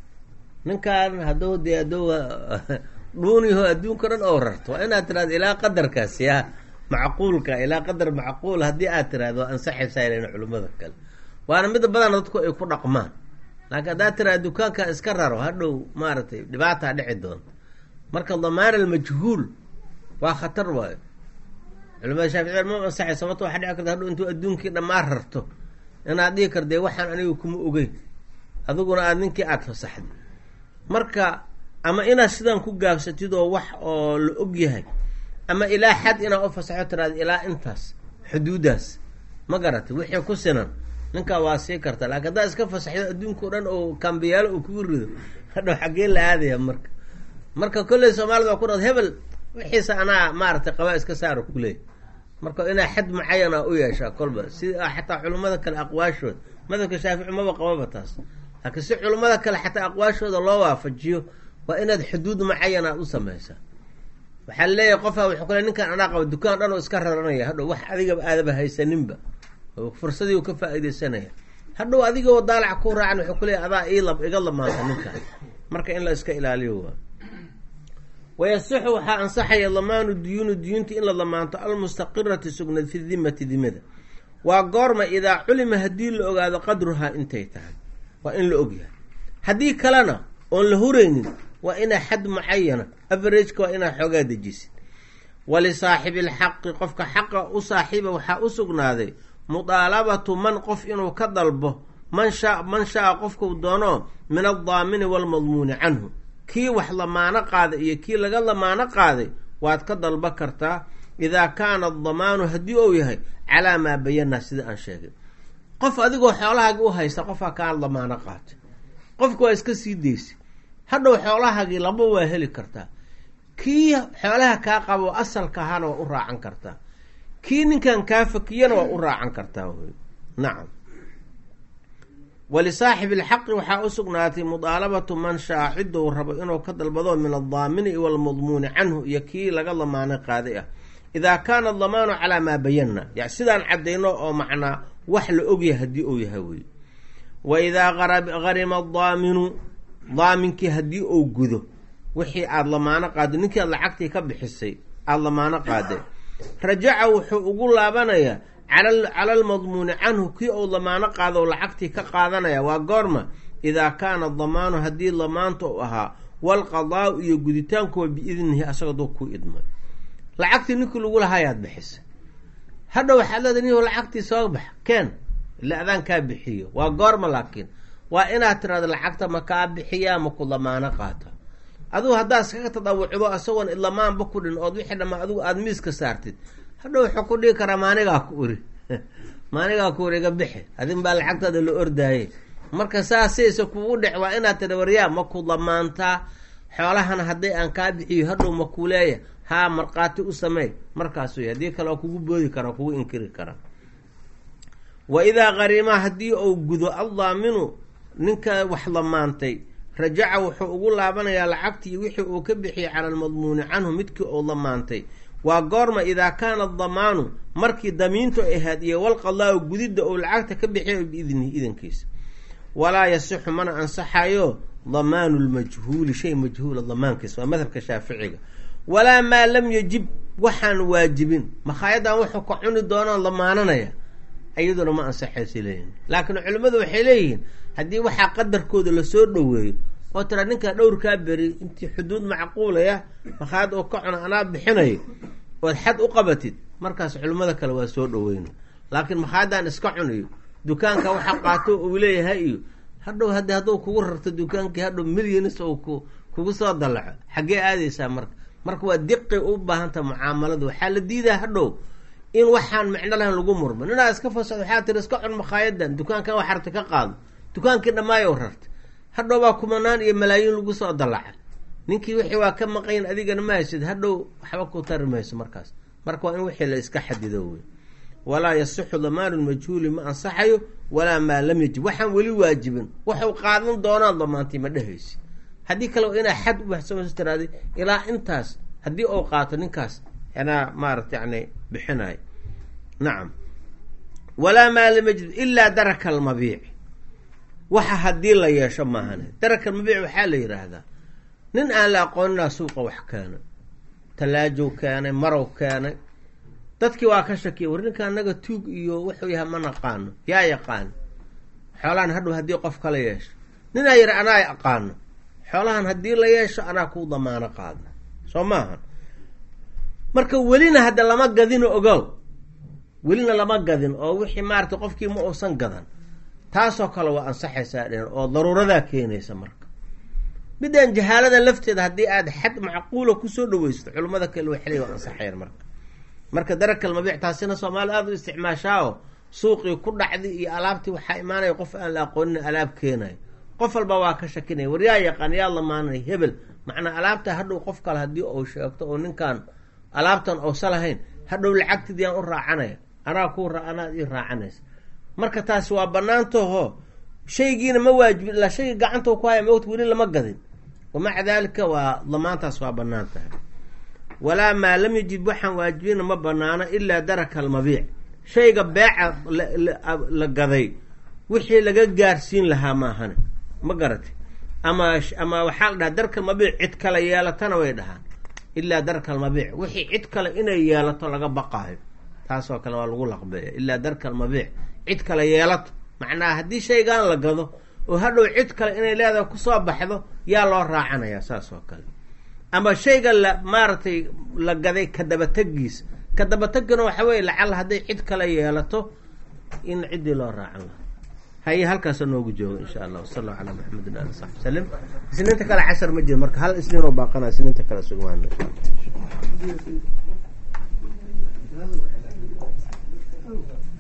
ninkan hadduu dee hadduu dhuuniho adduunka dhan oo rarto waa inaad tirahdo ilaa qadarkaas yaa macquulka ilaa qadar macquul haddii aad tirahdo waa ansaxaysaa ilan culimmada kale waana mida badan dadku ay ku dhaqmaan laakiin haddaad tirahdo dukaanka iska raro hadhow maaragtay dhibaataa dhici doonta marka damaan almajhuul waa khatar waayo culimada shaaficiyad ma ansaxay sababto waxaa dhici karta hadhow intuu adduunkii dhammaan rarto inaad dhihi kar dee waxaan aniga kuma ogeyn adiguna aada ninkii aada fasaxday marka ama inaad sidaan ku gaabsatid oo wax oo la og yahay ama ilaa xad inaad u fasaxo tiraada ilaa intaas xuduudaas ma garatay wixii ku sinan ninkaa waa sii karta laakiin haddaad iska fasaxdo adduunka o dhan oo kambiyaalo uu kugu rido hadhow xaggee la aadaya marka marka kolley soomaalida waa ku dhad hebel wixiisa anaa maaragtay qabaa iska saaro kuleey marka inaa xad mucayana u yeeshaa kolba si xataa culimmada kale aqwaashooda madhabka shaafici maba qababa taas laakiin si culimmada kale xataa aqwaashooda loo waafajiyo waa inaad xuduud mucayana aad u samaysaa waxaa leeyahay qofaa wuxuu kule ninkan anaa qaba dukaan dhan oo iska raranaya hadhow wax adigaba aadaba haysaninba oo fursadii u ka faa-ideysanaya hadhow adigoo daalac ku raacan wuxuu kuleeyahy adaa iila iga lamaanta ninkan marka in la iska ilaaliyo waa wayasixu waxaa ansaxaya damaanu duyuuni duyuunti in la damaanto almustaqirati sugnayd fi dimati dimada waa goorma idaa culima haddii la ogaado qadruhaa intay tahay waa in la ogyahay haddii kalena oon la huraynin waa inaa xad mucayana averageka waa inaa xoogaa dejisid walisaaxibi alxaqi qofka xaqa u saaxiiba waxaa u sugnaaday mudaalabatu man qof inuu ka dalbo man shaa man shaa qofkuu doono min aldaamini waalmadmuuni canhu kii wax lamaano qaaday iyo kii laga lamaano qaaday waad ka dalba kartaa idaa kaana adamaanu haddii uu yahay calaa maa bayanaa sida aan sheegay qof adigoo xoolahaagii u haysta qofaa kaa lamaano qaatay qofka waa iska sii daysay hadhow xoolahaagii laba waa heli kartaa kii xoolaha kaa qabo asalka ahaana waa u raacan kartaa kii ninkan kaa fakiyana waa u raacan kartaa wy nacam walisaaxibi alxaqi waxaa u sugnaatay mudaalabatu man shaa cidou rabo inuu ka dalbado min aldaamini walmadmuuni canhu iyo kii laga lamaano qaaday ah idaa kaana adamaanu calaa maa bayanna ya sidaan caddayno oo macnaa wax la ogyahay haddii uu yahay wey wa idaa harima adaaminu daaminkii haddii uu gudo wixii aada lamaano qaado ninkii aad lacagtii ka bixisay aada lamaano qaaday rajaca wuxuu ugu laabanayaa cala almadmuuni canhu kii uu lamaano qaado lacagtii ka qaadanaya waa goorma idaa kaana damaanu haddii lamaanta u ahaa walqadaau iyo guditaankuwa biidnihi asagoo duu ku idmay lacagtii ninkii lagu lahaayaad bixisay hadha waxaad leedahay nin lacagtii soo bax keen ila adaan kaa bixiyo waa goorma laakiin waa inaad tirahdo lacagta ma kaa bixiyaa ma ku lamaano qaata adugu haddaad iskaga tadawucdo isagoon idlamaanba ku dhin ood wixii dhamaa adigu aada miiska saartid hadha wuxuu ku dhigi karaa maanigaa ku uri maanigaa ku uri iga bixi adin baa lacagtaada la ordaaye marka saasaysa kugu dhec waa inaad tira waryaa ma ku lamaantaa xoolahana hadday aan kaa bixiyo hadhow ma ku leeya haa markhaati u sameey markaas wey haddii kale waa kugu boodi karaa kugu inkiri karaa wa idaa qarimaa haddii uu gudo addaaminu ninka wax lamaantay rajaca wuxuu ugu laabanayaa lacagtii wixii uu ka bixiyey cala almadmuuni canhu midkii uu lamaantay waa goorma idaa kaana adamaanu markii damiintu ahayd iyo walqadaau gudidda uu lacagta ka bixiyo biidnihi idankiisa walaa yasixu mana ansaxayo damaanu lmajhuuli shay majhuula damaankiisa waa madhabka shaaficiga walaa maa lam yajib waxaan waajibin makhaayaddan wuxuu ka cuni doonaan lamaananaya iyaduna ma ansaxaysa leeyihin laakiin culimmadu waxay leeyihiin haddii waxaa qadarkooda lasoo dhoweeyo oo tira ninkaa dhowrkaa beri intii xuduud macquulaya makhaayad oo ka cuna anaa bixinayo ood xad u qabatid markaas culimmada kale waa soo dhoweyna laakiin makhaayaddan iska cuniyo dukaanka waxa qaato uu leeyahay iyo hadhow hadi hadduu kugu rarto dukaankii hadhow milyanis uu ku kugu soo dallaco xaggee aadaysaa marka marka waa diqi u baahanta mucaamalada waxaa la diidaa hadhow in waxaan micno lahayn lagu murmo ninaa iska fasad waxaa tiri iska cun makaayadan dukaankan wax rarta ka qaado dukaankii dhamaayo rarta hadhow baa kumanaan iyo malaayiin lagu soo dalaca ninkii wixii waa ka maqayn adigana ma haysid hadhow waxba ku tari mayso markaas marka waa in wixii la iska xadido wey walaa yasixu damaanu majhuuli ma ansaxayo walaa maa lam yajib waxaan weli waajibin waxuu qaadan doonaan damaantay ma dhehaysi haddii kale waa inaa xad ubaxsamas tiraada ilaa intaas haddii uu qaato ninkaas anaa maarata yani bixinayo nacam walaa maa lam yajib ilaa daraka almabiic waxa haddii la yeesho maahane daraka almabiic waxaa la yidhaahdaa nin aan la aqooninaa suuqa wax keenay talaajow keenay marow keenay dadkii waa ka shakiya war ninka anaga tuug iyo wuxuu yahay ma naqaano yaa yaqaano xoolahan hadhow haddii qof kala yeesho ninaa yidhi anaa aqaano xoolahan haddii la yeesho anaa kuu damaano qaadna soo maaha marka welina hadda lama gadino ogow welina lama gadin oo wixii maarata qofkii ma uusan gadan taasoo kale waa ansaxaysaa dhen oo daruuradaa keenaysa marka midaan jahaalada lafteeda haddii aad xad macquula kusoo dhaweysato culimmada kale waxley waa ansaxayan marka marka darakal mabiic taasina soomaali aada u isticmaashaao suuqii ku dhacdi iyo alaabtii waxaa imaanaya qof aan la aqoonin alaab keenayo qof walba waa ka shakinaya war yaa yaqaan yaa lamaanay hebel macnaa alaabta hadhow qof kale haddii uu sheegto oo ninkaan alaabtan uusa lahayn hadhow lacagtidii aan u raacanaya anaa kuu anaad ii raacanaysa marka taasi waa banaantaho shaygiina ma waajibin ilaa shayga gacanta ku haya mowt weli lama gadin wamaca daalika waa damaantaas waa banaan tahay walaa maa lam yajib waxaan waajibina ma banaano ilaa daraka almabiic shayga beeca la gaday wixii laga gaarsiin lahaa maahane ma garatay ama ama waxaa la dhahaa darka almabiic cid kale yeelatana way dhahaan ilaa darka almabiic wixii cid kale inay yeelato laga baqaayo taasoo kale waa lagu laqbeeya ilaa darka almabiic cid kale yeelato macnaha haddii shaygan la gado oo hadhow cid kale inay leedahay kusoo baxdo yaa loo raacanayaa saas oo kale ama shayga la maaragtay la gaday kadabategiisa kadabategana waxa weye lacala hadday cid kale yeelato in ciddii loo raacan laha haye halkaasa noogu joogo insha allah wasala allahu calaa maxamedin ali saxbi salim isniinta kale cashar ma jiro marka hal isniin oo baaqana isniinta kale sugmaan insha alla